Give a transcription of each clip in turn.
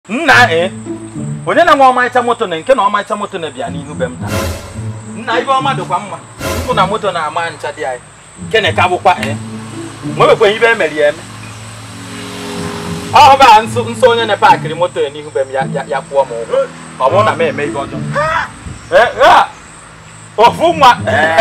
nna ee onye na nwa ọmarịcha moto na nke na ọmarịcha moto na bịa n'ihu be m taa nna ibe ọma dịkwa mma mbụ na moto na-ama ncha dị anyị kene ka bụkwa ee nwebekweghị ibe emere ya eme ọ ba nso nso onye na-paakịrị moto ya n'ihu be m ya ya- ya kwụọ m ụgwọ ọ bụrụ na m eme ihe ọjọọ Ee, a, ofu nwa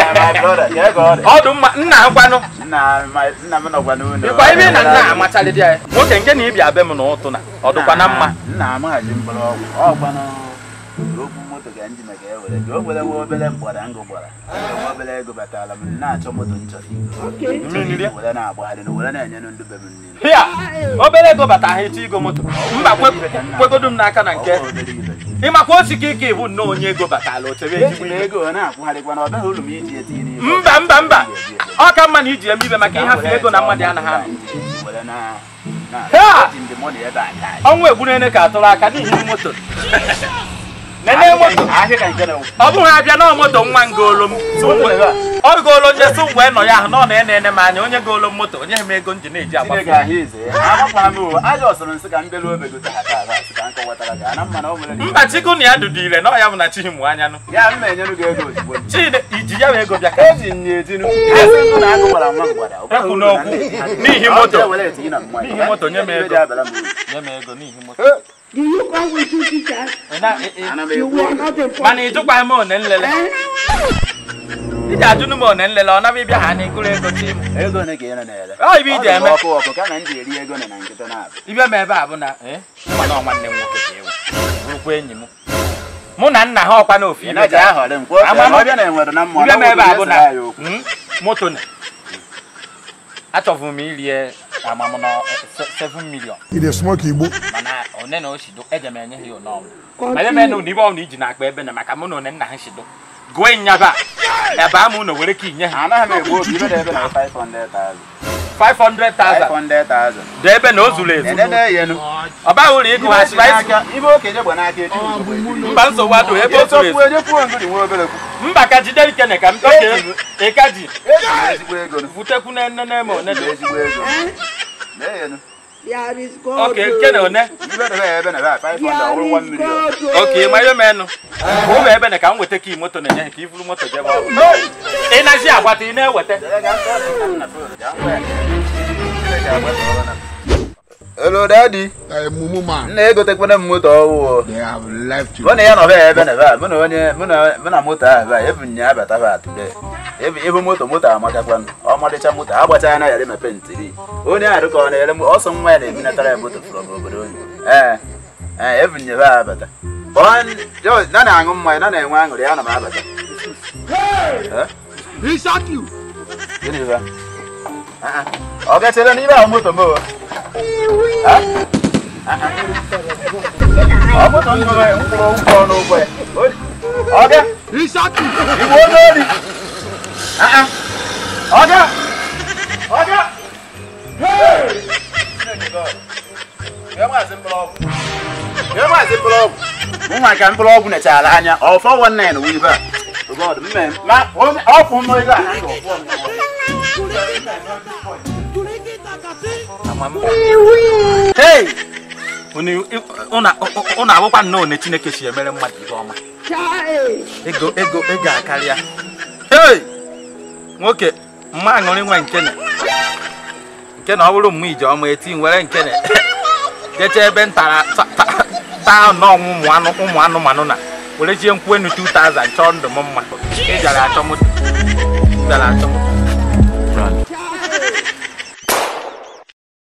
ọdụ mma nna akwanụ nna m nọkwa n'ụlọ ịkwa ibe na nna amachalịdị anyị nwoke nke na ịbịa be m na ụtụ na ọ dịkwa na mma nna m haji mkpụrụ ọgwụ ọkwanụ okwu moto ka ndị maka ewere ka o were nwa obere mgbada ngụ gbara nwa obere ego batara m na-achọ moto m chọrọ igo mmiri were na-agbagharị na were na-enye ndị be m nri hịa obere ego bata ha echi igo moto mba kwe- kwegodu m n'aka na nke Ọ bụ obere ibe. ịmakwa osi ka ike ịbụ nnọọ onye ego batala o chere ezigbo ejila ihe ego ọ na-akwụgharịkwa na ọ baghị uru m iji etinye n'ime mba mba mba ọ ka mma na iji eme ibe maka ịhafe ego na mmadụ anaghị anọ were na na Ha! eji ndị mmadụ ebe a taa ọnwụ egburene ka atụrụ aka n'ihi moto nene moto ahịa ka nke na ọ bụghị abịa na moto nwa ngolo m ọ golo nje so mgbe nọ ya ahụ nọ na ene ene m anya onye golo m moto onye m ego m ji na-eji agbafu Chineke ahịa ize ya agbakwa m o aja ọsọrọ nsị ka m bịara obe gote ha taa taa sị ka m kọwatara gị ana mma na o nwere mba chikwu na ya dudu ire na ọ ya bụ na chi mụ anya nụ ya m na-enyere gị ego ozugbo chide iji ya wee ego bịa ka eji nye etinu esi ndụ na agụ gwara nwa mgbada Ekwu n'okwu. N'ihi moto. n'ihi moto, nye m ego. ego nye m ego n'ihi moto Do you come with two teachers? Ị na- ị- ị- ana m You ekwu were not informed. mana ị jụkwaghị m one nlele iji ajụnụ m one nlele ọ naba ịbịa ha na ịgụrụ ego chi m ego ole ka ị nọ na-ere Ọ ibe iji Ọ dị m eme. ọkụ ọkụ kama m ji eri ego na na nkịta na-abụ ịbịa m ebe a bụ na eh, mana ọ nwanne m nwoke ka ewu bụrụkwa enyi m mụ na nna ha ọkwa n'ofu ị ibe naghị ga- ahọrị m kwa Ama m- ọbịa na enwere na mmụọ ịbịa m ebe a bụ na ya okwu mm, moto na achọbụ m irie amamụ na 7 million He dey smoke igbo. mana one na o shido eje m enye ha ya ụnọọnụ ma ebe m na ibe ọbụla iji na-akpa ebe na maka mụ na one nna ha shido gụọ nyaba ebe a mụ na were ka inye ha anaghị m egbu obi ibe na ebe na 500,000 500,000 500,000 dị ebe na o zuru ezu ene na-eyenu ọ baghị uru ịgụ ha spice ibe okenye gba n'aka echi mba nsogbu adụ ebe o zuru ezu ejekwuo ejekwuo ngiri nwa obere kwu mba ka jide ikene ka m oke ịka ji ejiri ezigbo ego vutekwu na nne na eme one ejiri ezigbo ego na-eyenu There is God. oke nke na one ibe na ebe ebe na ebe 500 There ọwụrụ 1 is million God. oke ma ihe menụ ụmụ ebe na ka m weta ka moto na-enye ha ka iburu moto jebe ọrụ ị nazi agbata ị na-eweta Hello daddy Uh, mumu man. nna egotekwana m moto ọhụụ They have left you. mụ na ya nọ ebe na ebe a mụ na onye mụ na mụ na moto ahụ ebe a ebu nya abata ba atụle ebe moto moto amakakwanụ ọmalịcha moto agbachaa na yara mepe ntiri onye ahụ ka ọ na-ere m ọsọ nwa ya na-ebinatara ya moto fụrụ obodo onye ee ee ebu nya ba abata Ọ- yo, na na-aṅụ mmanya na na-enwe aṅụrị ya na m abata Eh? He shot you. Gịnị ba? Ah, ah. ọ gachere n'ime ahụ moto m o Ah? Ah, ah. ọ moto m nwere mkpụrụ ụkwụ ọnụ ụkwụ ya ọ bịa He shot you. Igbo onye ori Ah, ah. ọ bịa ọ bịa Nye maazị mkpụrụ ọgwụ. Nye maazị mkpụrụ ọgwụ. Mụ nwa ka mkpụrụ ọgwụ nechara anya ọ 419 wụ ibe a God, mme ma onye ọkwụ m ego a na ndụ ọkwụ m Hey! Unu unu- unu abụkwa nnọọ one Chineke si emere mmadụ ihe ọma Child. ego ego ego akarịa hey nwoke mma aṅụrị nwa nkene nkene ọ bụrụ mma ije ọma eti nwere nkene jecha ebe ntara taa n'ọnwụ ụmụ anụ ụmụ anụmanụ na were jie nkwụ enu 2000 chọọ ndụ m mma ị bịara achọ moto bịara achọ moto